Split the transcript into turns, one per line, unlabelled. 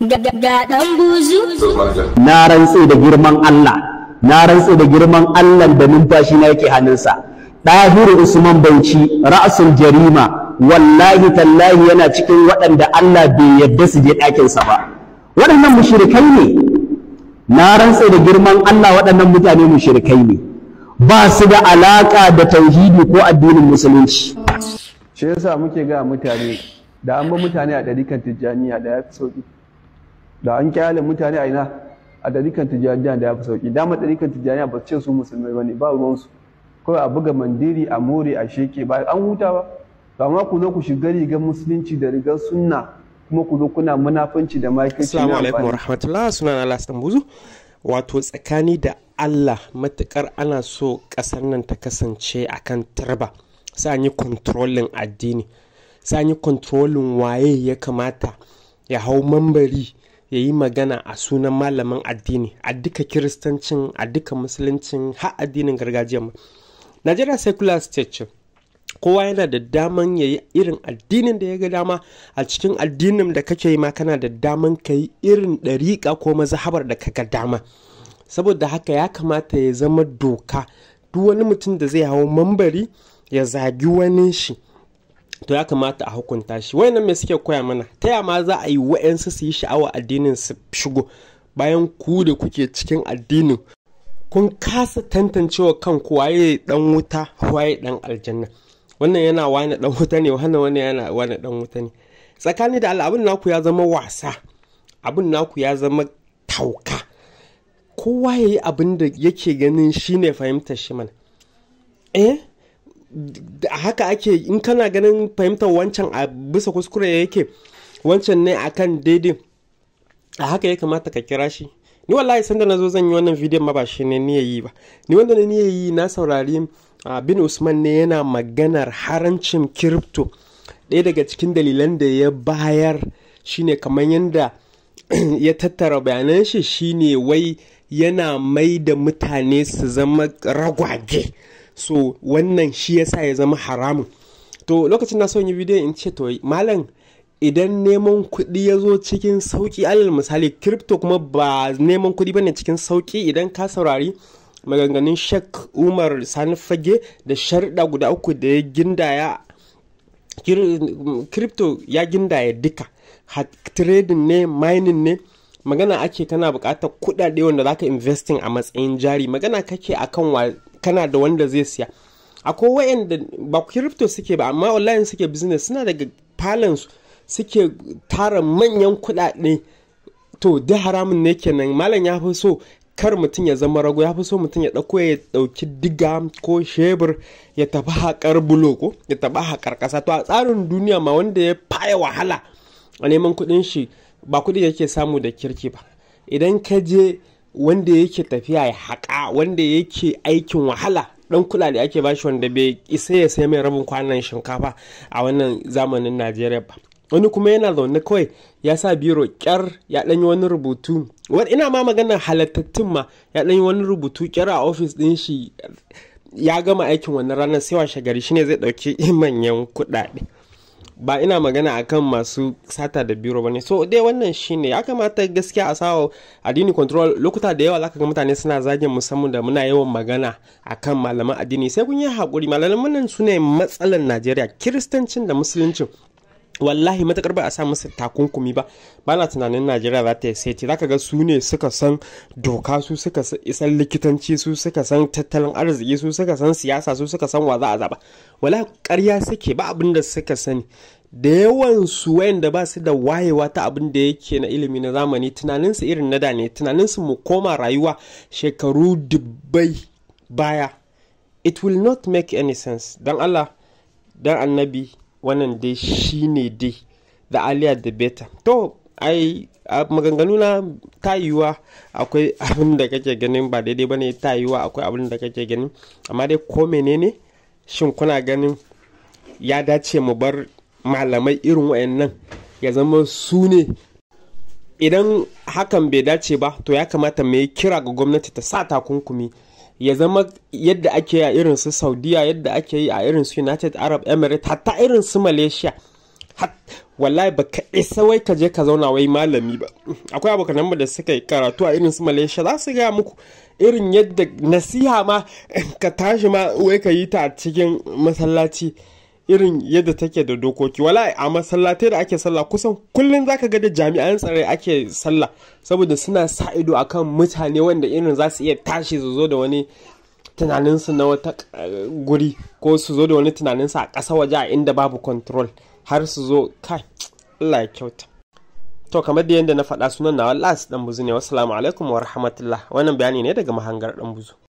ga ɗan buzu
na rantse da girman Allah na rantse da girman Allah da numfashi na yake hannunsa ɗahiru usman bauchi ra'asul jarima wallahi tallahi yana cikin waɗanda Allah bai yarda su je ɗakinsa ba waɗannan mushrikai ne na rantse da girman Allah waɗannan mutane mushrikai ne ba su da alaƙa da tauhidi ko addinin musulunci
shi yasa muke ga mutane da an ba mutane a ɗarikan tijjaniya da ya fi sauƙi da an kyale mutane a ina a ɗarikan tijjaniya da ya fi sauƙi dama ɗarikan tijjaniya ba su ce su musulmai ba ne ba ruwansu kawai a buga mandiri a more a sheke ba an huta ba amma ku zo ku shiga rigar musulunci da rigar sunna kuma ku zo kuna munafunci da makirci
Assalamu alaikum warahmatullah sunan Allah Buzu wato tsakani da Allah matukar ana so kasar nan ta kasance akan turba sai an yi controlling addini sai an yi controlling waye ya kamata ya hau mambari ya yi magana a sunan malamin addini a duka kiristancin a duka musuluncin har addinin gargajiya Najeriya secular state ce kowa yana da daman ya yi irin addinin da ya ga dama a cikin addinin da kake yi ma kana da daman ka yi irin ɗariƙa ko mazhabar da kaga dama saboda haka ya kamata ya zama doka duk wani mutum da zai hau mambari ya zagi wani shi to ya kamata a hukunta shi wayannan me suke koya mana ta ya ma za a yi wa'yansu su yi sha'awa addinin su shigo bayan ku da kuke cikin addinin kun kasa tantancewa kanku waye dan wuta waye dan aljanna wannan yana wani dan wuta ne wannan wani yana wani dan wuta ne tsakani da Allah abin naku ya zama wasa abin naku ya zama tauka kowa ya yi abin da yake ganin shine fahimtar shi mana eh haka ake in kana ganin fahimtar wancan a bisa kuskure yake wancan ne akan daidai a haka ya kamata ka kira shi ni wallahi sanda na zo zan yi wannan bidiyon ma ba shi ne ni yi ba ni wanda ne ni yi na saurari bin usman ne yana maganar harancin kiripto ɗaya daga cikin dalilan da ya bayar shine kamar yadda ya tattara bayanan shi shine wai yana mai da mutane su zama ragwage so wannan shi yasa ya zama haramun to lokacin na son yi bidiyon in ce to malam idan neman kuɗi ya zo cikin sauƙi alal misali crypto kuma ba neman kuɗi bane cikin sauƙi idan ka saurari maganganun shek umar sani fage da sharɗa guda uku da ya gindaya crypto ya gindaya duka trading ne mining ne magana ake kana buƙatar kuɗaɗe wanda zaka investing a matsayin jari magana kake akan wa kana da wanda zai siya akwai wayanda ba crypto suke ba amma online suke business suna daga su suke tara manyan kuɗaɗe to da haramun ne kenan malam ya fi so kar mutum ya zama rago ya fi so mutum ya ɗauko ya ɗauki diga ko shebur ya tafi haƙar bulo ko ya tafi haƙar ƙasa to a tsarin duniya ma wanda ya faya wahala a neman kuɗin shi ba kuɗi yake samu da kirki ba idan ka je wanda yake tafiya ya haƙa wanda yake aikin wahala dan kuɗaɗe ake bashi wanda bai isa ya sai mai rabin kwanan shinkafa a wannan zamanin najeriya ba wani kuma yana zaune kawai ya sa biro kyar ya ɗanyi wani rubutu ina ma maganar halattattun ma ya ɗanyi wani rubutu kyar a ofis ɗin shi ya gama aikin wannan ranar sai washe gari shine zai ɗauki manyan kuɗaɗe ba ina magana akan masu sata da biro bane so dai wannan shine ya kamata gaskiya a sawa addini control lokuta da yawa zaka ga mutane suna zagin musamman da muna yawan magana akan malaman addini sai kun yi hakuri malaman nan su ne matsalar Najeriya kiristancin da musuluncin wallahi matakar ba a sa musu takunkumi ba ba na tunanin najeriya za ta yi saiti zaka ga su ne suka san doka su suka san likitanci su suka san tattalin arziki su suka san siyasa su suka san wa za a zaba wala karya suke ba abin da suka sani da yawan su wayanda ba su da wayewa ta abin da yake na ilimi na zamani tunanin su irin na da ne tunanin su mu koma rayuwa shekaru dubbai baya it will not make any sense dan Allah dan annabi wannan dai shi ne dai da aliyar da beta to ai a maganganu na ta yiwuwa akwai abin da kake ganin ba daidai ba ne ta yiwuwa akwai abin da kake ganin amma dai ko menene shin kuna ganin ya dace mu bar malamai irin wayannan ya zama su ne idan hakan bai dace ba to ya kamata mai kira ga gwamnati ta sa takunkumi ya zama yadda ake yi a irin su saudiya yadda ake yi a irin su united arab emirates hatta irin su malaysia wallahi ba ka isa wai ka je ka zauna wai malami ba akwai abokanan mu da suka yi karatu a irin su malaysia za su gaya muku irin yadda nasiha ma ka tashi ma wai ka yi ta a cikin masallaci irin yadda take da dokoki wala a masallatai da ake sallah kusan kullum zaka ga da jami'an tsare ake sallah saboda suna sa ido akan mutane wanda irin za su iya tashi su zo da wani tunaninsu na wata uh, guri ko su zo da wani tunaninsu a ƙasa waje a inda babu control har su zo kai Allah ya kyauta to kamar da yadda na faɗa sunan na wallas dan buzu ne wassalamu alaikum wa rahmatullah wannan bayani ne daga mahangar dan buzu